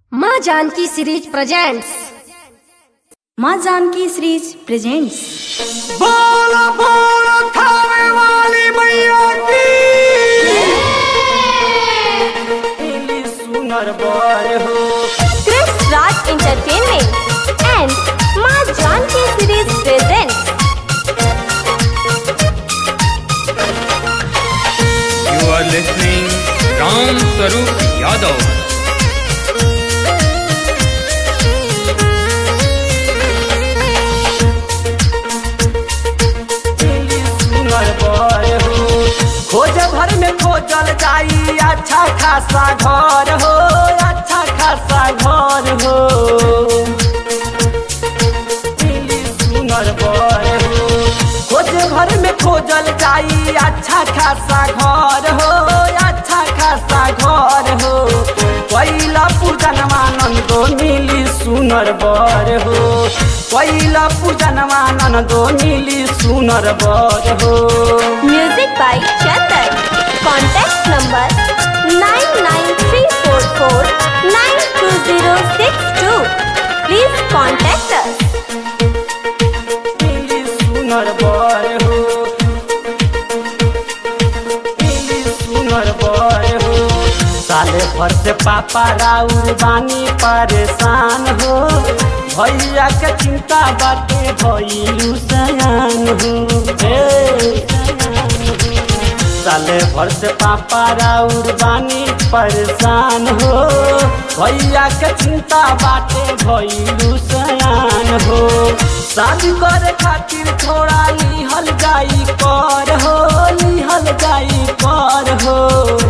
माँ Janaki series presents माँ Janaki series presents बोलो बोलो खावे वाली मैया की इली सुनर बर हो Chris Raj Entertainment and Ma Janki Series presents You are listening Ram Sarup Yadav. इली सुनर बर हो खोज भर में खोजल जाई अच्छा खासा घर हो अच्छा खासा घर हो इली सुनर बर हो खोज भर में खोजल जाई अच्छा खासा घर हो अच्छा खासा घर हो पहिला पूजनवा नंदो मिली सुनर बर हो पहिला पूजनवा नंदो मिली सुनर बर हो music by Chetan. Contact number 99344920062. Please contact us. मिली सुनर बर हो मिली सुनर बर हो साले भर से पापा राउर बानी परेशान हो भैया के चिंता बाटे भैलू सयान हो हे साले भर से पापा राउर बानी परेशान हो भैया के चिंता बाटे भैलू सयान हो शादी करे खातिर थोड़ा लिहल जाई कर हो लिहल जाई कर हो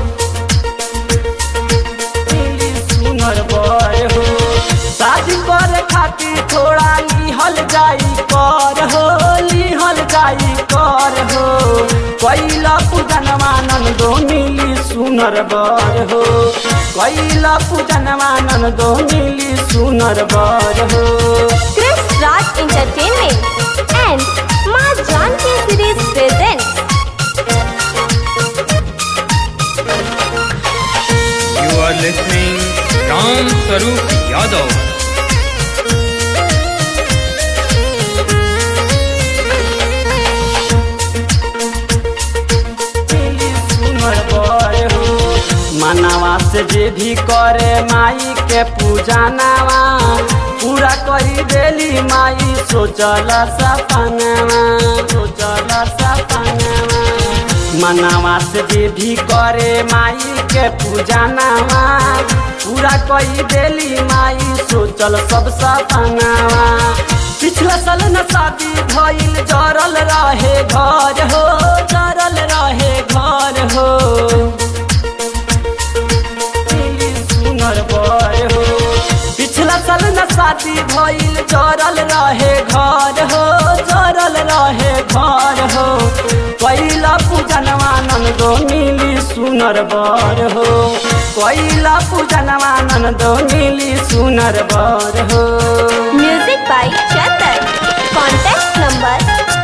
इली सुनर बर हो शादी करे खातिर थोड़ा लिहल जाई कर हो लिहल जाई कर हो कैला पूजनवा नंदो मिली सुनर बर हो कैला पूजनवा नंदो मिली सुनर बर हो Chris Raj Entertainment and Ma Janki Series presents You are listening Ram Sarup Yadav. मिली सुनर बर हो मनवा से जे भी करे माई के पूजा नावा पूरा करी देली माई सोचल सपनवा सोचल सपनवा मनवा से जे भी करे माई के पूजा नावा पूरा करी देली माई सोचल सब सपनवा पिछला साल न शादी भइल जरल रहे घर हो जरल रहे घर हो इली सुनर बर हो पिछला साल न शादी भइल जरल रहे घर हो जरल रहे घर हो पहिला पूजनवा नंदो मिली सुनर बर हो पहिला पूजनवा नंदो मिली सुनर बर हो music by Chetan. Contact number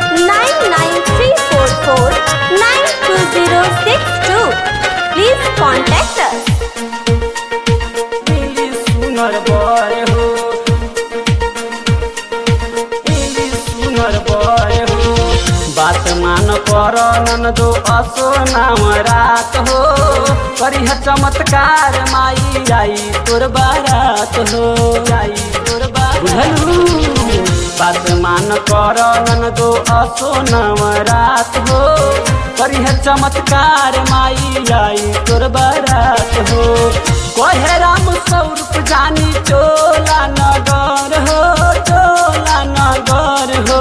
99344920062. Please contact us. मिली सुनर बर हो मिली सुनर बर हो बात मान कर ननदो असो नाम रात हो करिह चमत्कार माई आई तोर बारात हो आई तोर बारात बुझलू बात मान कर ननदो असो नाम रात हो करिह चमत्कार माई आई तोर बारात हो कहे राम स्वरूप जानी चोला नगर हो चोला नगर हो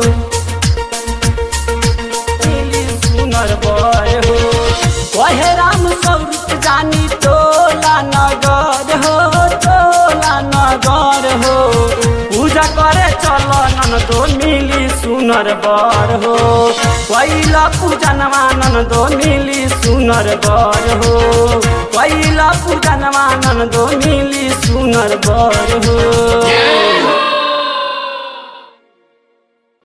इली सुनर बर हो कहे राम स्वरूप जानी चोला नगर हो चोला नगर हो पूजा करे चल ननदो मिली सुनर बर हो पहिला पूजनवा ननदो मिली सुनर बर हो पहिला पूजनवा ननदो मिली सुनर बर हो